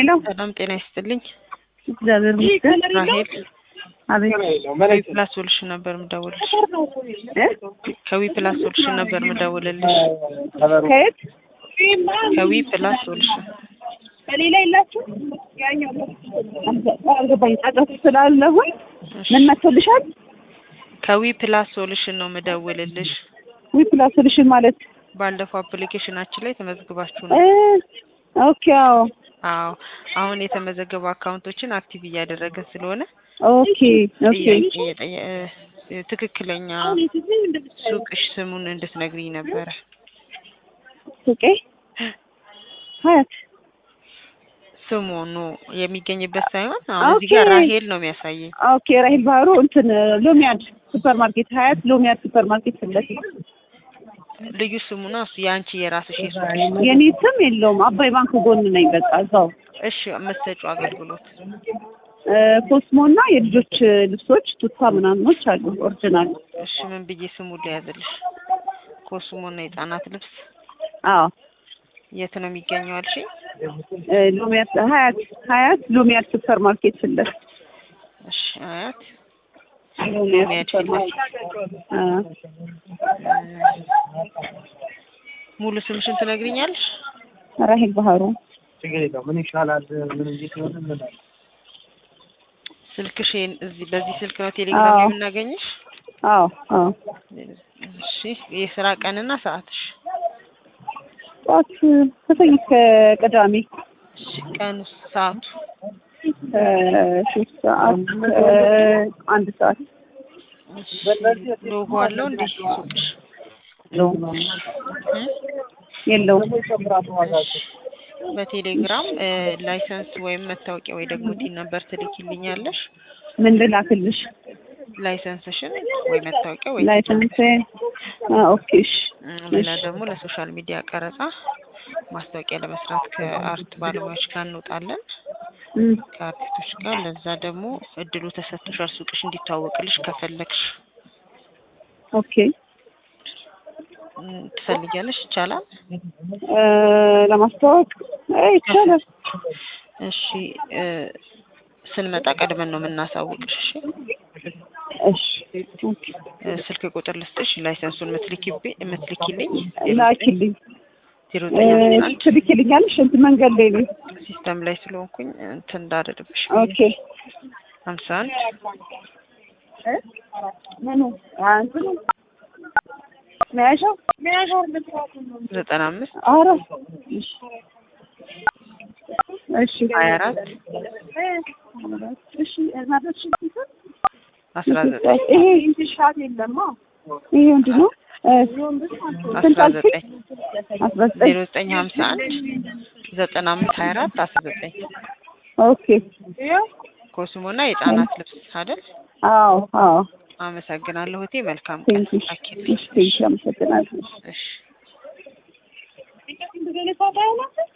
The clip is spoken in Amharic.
ሄሎ ሰላም ጤና ይስጥልኝ። እግዚአብሔር ይመስገን። ራሄል አቤት ከዊ ፕላስ ሶሉሽን ነበር ምደውልልሽ። እ? ከዊ ፕላስ ሶሉሽን ነበር ምደውልልሽ። ከየት ከዊ ፕላስ ሶሉሽን በሌላ የላችሁ አልገባኝ። ጫጫት ስላለሁኝ ምን መቶልሻል? ከዊ ፕላስ ሶሉሽን ነው ምደውልልሽ። ዊ ፕላስ ሶሉሽን ማለት ባለፈው አፕሊኬሽናችን ላይ ተመዝግባችሁ እ ነው። ኦኬ አዎ አዎ አሁን የተመዘገቡ አካውንቶችን አክቲቭ እያደረግን ስለሆነ ኦኬ ኦኬ ጥያቄ የጠየ- እ፣ ትክክለኛ ሱቅሽ ስሙን እንድትነግሪኝ ነበረ። ሱቄ ሀያት ስሙኑ የሚገኝበት ሳይሆን አሁን እዚህ ጋር ኦኬ። ራሄል ነው የሚያሳየኝ። ኦኬ ራሂል ባህሩ እንትን ሎሚያድ ሱፐር ማርኬት ሀያት ሎሚያድ ሱፐር ማርኬት ፊት ለፊት ልዩ ስሙ ነው እሱ የአንቺ የራስሽ የሱቅ የኔ ስም የለውም። አባይ ባንክ ጎን ነኝ። በቃ እዛው እሺ የምትሰጪው አገልግሎት እ፣ ኮስሞ እና የልጆች ልብሶች ቱታ ምናምኖች አሉ ኦሪጂናል። እሺ ምን ብዬ ስሙ ሊያዝልሽ? ኮስሞና የህጻናት ልብስ አዎ የት ነው የሚገኘው አልሽኝ? እ፣ ሎሚያድ ሀያት ሀያት ሎሚያድ ሱፐር ማርኬት ፊት ለፊት እሺ አያት ሎሚያድ ሎሚያድ ሱፐር ፊት ማርኬት አ፣ ሙሉ ስምሽን ትነግሪኛለሽ? ራሂል ባህሩ ምን ይሻላል? ምን እንዴት ነው? ምን ስልክሽን እዚህ በዚህ ስልክ ነው ቴሌግራም አዎ። የምናገኝሽ? አዎ አዎ እሺ የስራ ቀንና ሰዓትሽ? ጠዋት ከሰኞ እስከ ቅዳሜ እሺ ቀኑ ሰዓቱ? እ፣ ሶስት ሰዓት እ፣ አንድ ሰዓት እሺ ሎጎ አለው እንዴ ሱቅሽ? እ? የለውም። በቴሌግራም እ፣ ላይሰንስ ወይም መታወቂያ ወይ ደግሞ ቲን ነበር ትልኪልኛለሽ። ምን ልላክልሽ? ላይሰንስሽን ወይ መታወቂያ ወይ ላይሰንስ ኦኬ እሺ እ፣ ሌላ ደግሞ ለሶሻል ሚዲያ ቀረጻ ማስታወቂያ ለመስራት ከአርት ባለሙያዎች ጋር እንወጣለን። እም፣ ከአርቲስቶች ጋር ለዛ ደግሞ እድሉ ተሰጥቶሻል ሱቅሽ እንዲታወቅልሽ ከፈለግሽ ኦኬ እም፣ ትፈልጊያለሽ? ይቻላል። እ፣ ለማስተዋወቅ እ፣ ይቻላል። እሺ እ፣ ስንመጣ ቀድመን ነው የምናሳውቅሽ። እሺ እሺ ኦኬ እ፣ ስልክ ቁጥር ልስጥሽ ላይሰንሱን የምትልኪብኝ የምትልኪልኝ ላኪልኝ ዜሮ እ፣ ዘጠኝ አምስት አንድ ትልኪልኛለሽ? እንትን መንገድ ላይ ነኝ። ሲስተም ላይ ስለሆንኩኝ እንትን እንዳደርግብሽ ኦኬ ሀምሳ አንድ እ? ምኑ አ፣ እንትኑ መያዣው መያዣው ዘጠና አምስት ኧረ እሺ እሺ ሀያ አራት እሺ እናቶች አስራ ዘጠኝ ይሄ ኢንትሻት የለማ ይሄ ምንድን ነው? እ፣ ስንት አስራ አልሽኝ? ዘጠኝ አስራ ዘጠኝ ዜሮ ዘጠኝ ሀምሳ አንድ ዘጠና አምስት ሀያ አራት አስራ ዘጠኝ ኦኬ ኮስሞና የህጻናት ልብስ አይደል? አዎ አዎ አመሰግናለሁ እህቴ። መልካም ቀን። ቴንኪ አኪልኝ። ቴንኪ አመሰግናለሁ እሺ